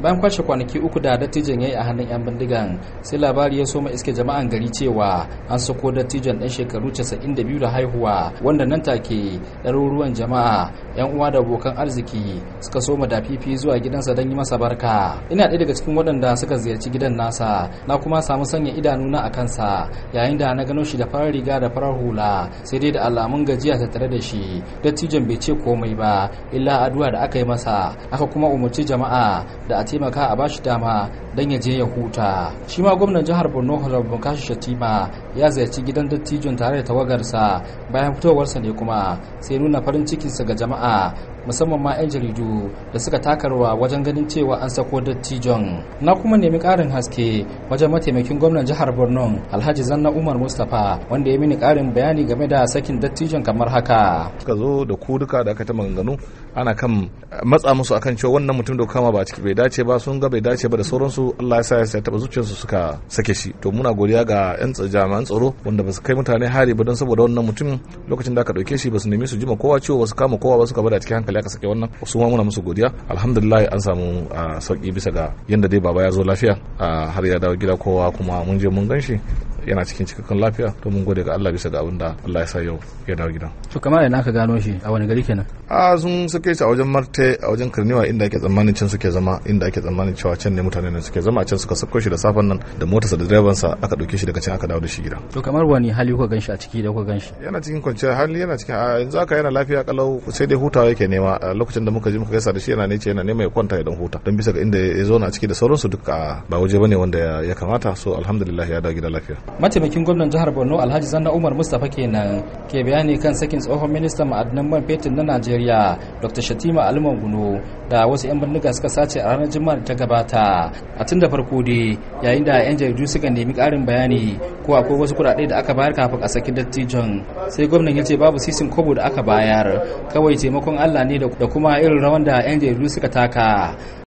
bayan kwashe kwanaki uku da dattijan ya yi a hannun 'yan bindigan sai labari ya soma iske jama'an gari cewa an sako dattijan ɗan shekaru 92 da haihuwa wanda nan take ɗaruruwan jama'a 'yan uwa da abokan arziki suka soma da fifi zuwa gidansa don yi masa barka ina ɗaya daga cikin waɗanda suka ziyarci gidan nasa na kuma samu sanya idanuna a kansa yayin da na gano shi da farar riga da farar hula sai dai da alamun gajiya ta tare da shi dattijan bai ce komai ba illa addu'a da aka yi masa aka kuma umarci jama'a da a taimaka a bashi dama don ya je ya huta shi ma gwamnan jihar borno honorable kashi shatima ya ziyarci gidan dattijon tare da tawagarsa bayan fitowarsa ne kuma sai nuna farin cikinsa ga jama'a musamman ma 'yan jaridu da suka takarwa wajen ganin cewa an sako dattijon na kuma nemi karin haske wajen mataimakin gwamnan jihar borno alhaji zanna umar mustapha wanda ya mini karin bayani game da sakin dattijon kamar haka suka zo da ku duka da aka ta maganganu ana kan matsa musu akan cewa wannan mutum da kama ba ciki bai dace ba sun ga bai dace ba da sauransu Allah ya sa ya taba zuciyarsu suka sake shi to muna godiya ga yan jami'an tsaro wanda ba su kai mutane hari ba don saboda wannan mutum lokacin da aka dauke shi ba su nemi su jima kowa ciwo ba su kama kowa ba suka bada cikin hankali aka sake wannan su ma muna musu godiya alhamdulillah an samu sauki bisa ga yanda dai baba ya zo lafiya har ya dawo gida kowa kuma mun je mun gan shi yana cikin cikakken lafiya to mun gode ga Allah bisa ga abin da Allah ya sa yau ya dawo gida. To kamar yana ka gano shi a wani gari kenan? A sun suke shi a wajen Marte a wajen Karniwa inda ake tsammanin can suke zama inda ake tsammanin cewa can ne mutane nan suke zama a can suka sako shi da safen nan da motarsa da direban sa aka dauke shi daga can aka dawo da shi gida. To kamar wani hali kuka ganshi a ciki da kuka ganshi? Yana cikin kwanciyar hali yana cikin a yanzu haka yana lafiya kalau sai dai hutawa yake nema a lokacin da muka je muka gaisa da shi yana ne ce yana nema ya kwanta ya dan huta don bisa ga inda ya zo na ciki da sauransu duka ba waje bane wanda ya kamata so alhamdulillah ya dawo gida lafiya. Mataimakin gwamnan jihar borno alhaji zanna umar mustapha kenan ke bayani kan sakin tsohon ministan ma'adanan man fetur na najeriya dr shatima aliman guno da wasu 'yan bindiga suka sace a ranar juma'a da ta gabata a tun da farko dai yayin da 'yan jaridu suka nemi karin bayani ko akwai wasu kuɗaɗe da aka bayar kafin a saki dattijon sai gwamnan ya ce babu sisin kobo da aka bayar kawai taimakon allah ne da kuma irin rawan da 'yan jaridu suka taka